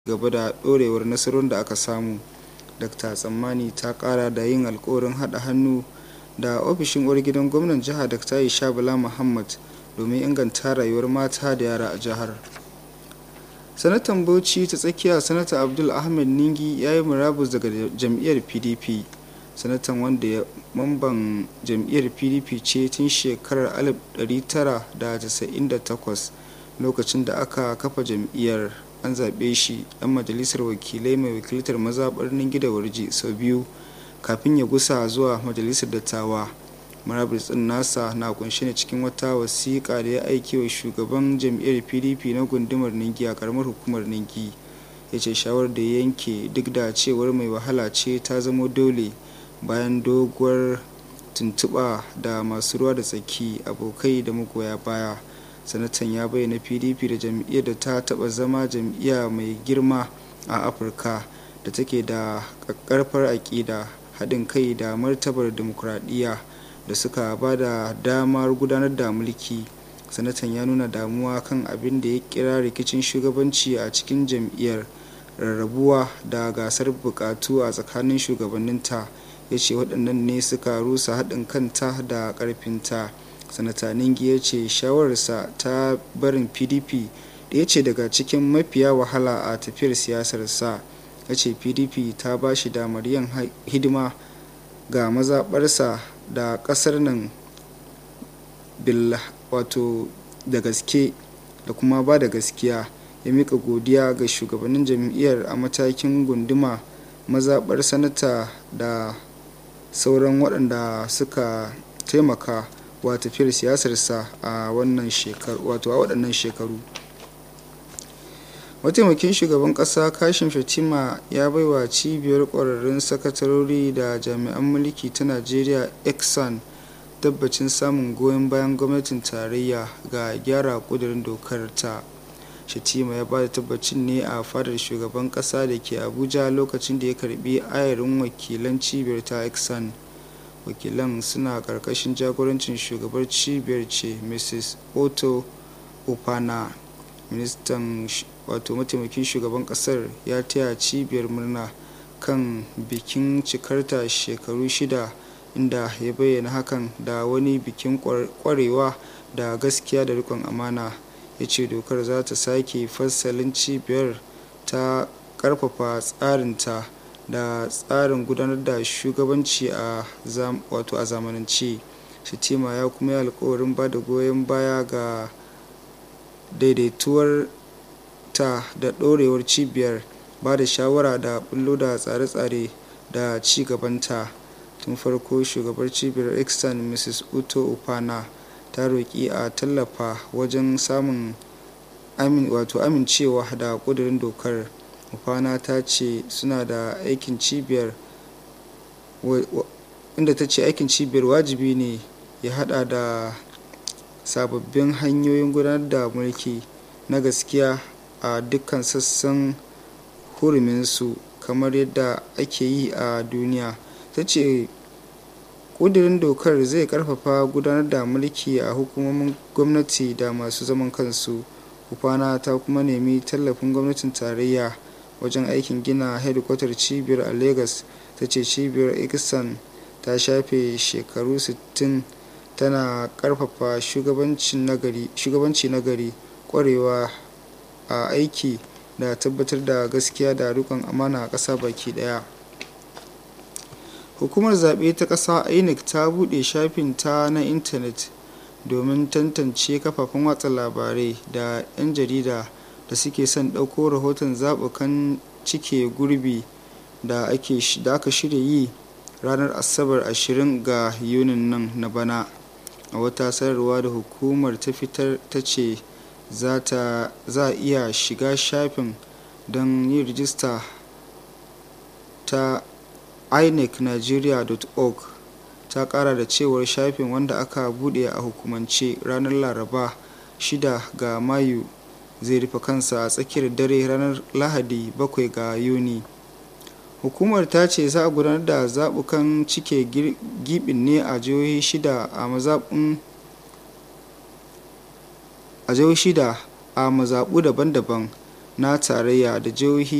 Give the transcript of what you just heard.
gaba da ɗorewar nasarorin da aka samu dr tsammani ta kara da yin alkawarin haɗa hannu da ofishin uwar gidan gwamnan jihar dr aisha bala muhammad domin inganta rayuwar mata da yara a jihar sanatan bauchi ta tsakiya sanata abdul ahmed ningi ya yi murabus daga jam'iyyar pdp sanatan wanda ya mamban jam'iyyar pdp ce tun shekarar 1998 lokacin da aka kafa jam'iyyar an zaɓe shi ɗan majalisar wakilai mai wakiltar mazaɓar ningi da warji sau biyu kafin ya gusa zuwa majalisar dattawa murabus ɗin nasa na kunshe ne cikin wata wasiƙa da ya aiki wa shugaban jam'iyyar pdp na gundumar ningi a karamar hukumar ningi ya ce shawar da ya yanke duk da cewar mai wahala ce ta zamo dole bayan doguwar tuntuɓa da masu ruwa da tsaki abokai da magoya baya sanatan ya bayyana pdp da jam'iyyar da ta taɓa zama jam'iyya mai girma a afirka da take da ƙaƙƙarfar aƙida haɗin kai da martabar dimokuraɗiyya da suka ba da damar gudanar da mulki sanatan ya nuna damuwa kan abin da ya kira rikicin shugabanci a cikin jam'iyyar rarrabuwa da gasar bukatu a tsakanin shugabanninta ya ce waɗannan ne suka rusa haɗin kanta da ƙarfinta sanata ningi ya ce shawararsa ta barin pdp ɗaya ce daga cikin mafiya wahala a tafiyar siyasarsa ya ce pdp ta ba shi damar yin hidima ga mazaɓarsa da ƙasar nan wato da gaske da kuma ba da gaskiya ya mika godiya ga shugabannin jam'iyyar a matakin gunduma mazaɓar sanata da sauran waɗanda suka taimaka wa tafiyar siyasarsa a wannan shekaru wato a waɗannan shekaru mataimakin shugaban ƙasa kashin fatima ya baiwa cibiyar ƙwararrun sakatarori da jami'an mulki ta najeriya exxon tabbacin samun goyon bayan gwamnatin tarayya ga gyara ƙudurin dokar ta shatima ya ba da tabbacin ne a fadar shugaban ƙasa da ke abuja lokacin da ya karbi ayarin wakilan cibiyar ta exxon wakilan suna karkashin jagorancin shugabar cibiyar ce mrs otto opana ministan wato mataimakin shugaban kasar ya taya cibiyar murna kan bikin cikarta shekaru shida inda ya bayyana hakan da wani bikin kwarewa da gaskiya da rikon amana ya ce dokar za ta sake fassalin cibiyar ta karfafa tsarinta da tsarin gudanar da shugabanci a wato a zamanance shitima ya kuma yi alkawarin ba da goyon baya ga daidaituwar ta da ɗorewar cibiyar ba da shawara da bullo da tsare-tsare da ci gabanta tun farko shugabar cibiyar exxon mrs uto upana ta roƙi a tallafa wajen samun wato amincewa da ƙudurin dokar upana ta ce suna da aikin cibiyar inda ta ce aikin cibiyar wajibi ne ya hada da sababbin hanyoyin gudanar da mulki na gaskiya a dukkan sassan huruminsu kamar yadda ake yi a duniya ta ce ƙudurin dokar zai karfafa gudanar da mulki a hukumomin gwamnati da masu zaman kansu upana ta kuma nemi tallafin gwamnatin tarayya wajen aikin gina hedikwatar cibiyar a lagos ta ce cibiyar exxon ta shafe shekaru 60 tana karfafa shugabanci nagari kwarewa a aiki da tabbatar da gaskiya da rikon amana a ƙasa baki daya hukumar zaɓe ta ƙasa inec ta buɗe shafin ta na intanet domin tantance kafafen watsa labarai da 'yan jarida da suke son ɗauko rahoton zaɓukan cike gurbi da aka shirya yi ranar asabar 20 ga yunin nan na bana a wata sanarwa da hukumar ta fitar ta ce za a iya shiga shafin don yin rijista ta inecnigeria.org ta kara da cewar shafin wanda aka bude a hukumance ranar laraba 6 ga mayu zai rufe kansa a tsakiyar dare ranar lahadi 7 ga yuni hukumar ta ce za a gudanar da zaɓukan cike gibin ne a jihohi shida a mazaɓin a jihohi shida a mazaɓu daban-daban na tarayya da jihohi